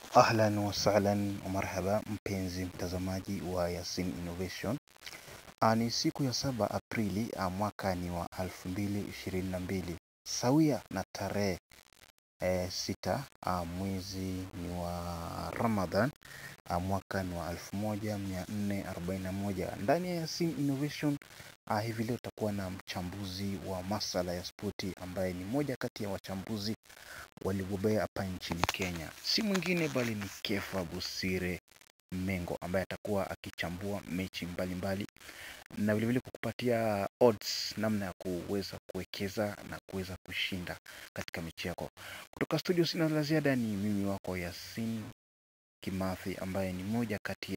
Ahlan wa sahlan wa marhaba mpenzi mtazamaji wa Yasin Innovation. Ah, Ni siku ya saba Aprili ah, mwaka ni wa 2022 sawia na tarehe eh, sita ah, mwezi ni wa Ramadhan ah, mwaka ni wa 1441 ndani ya Yasin Innovation. Ah, hivi leo tutakuwa na mchambuzi wa masala ya spoti ambaye ni moja kati ya wachambuzi waliobobea hapa nchini Kenya, si mwingine bali ni Kefa Busire Mengo ambaye atakuwa akichambua mechi mbalimbali na vilevile kukupatia odds namna ya kuweza kuwekeza na kuweza kushinda katika mechi yako. Kutoka studio sina la ziada, ni mimi wako Yasin Kimathi ambaye ni moja kati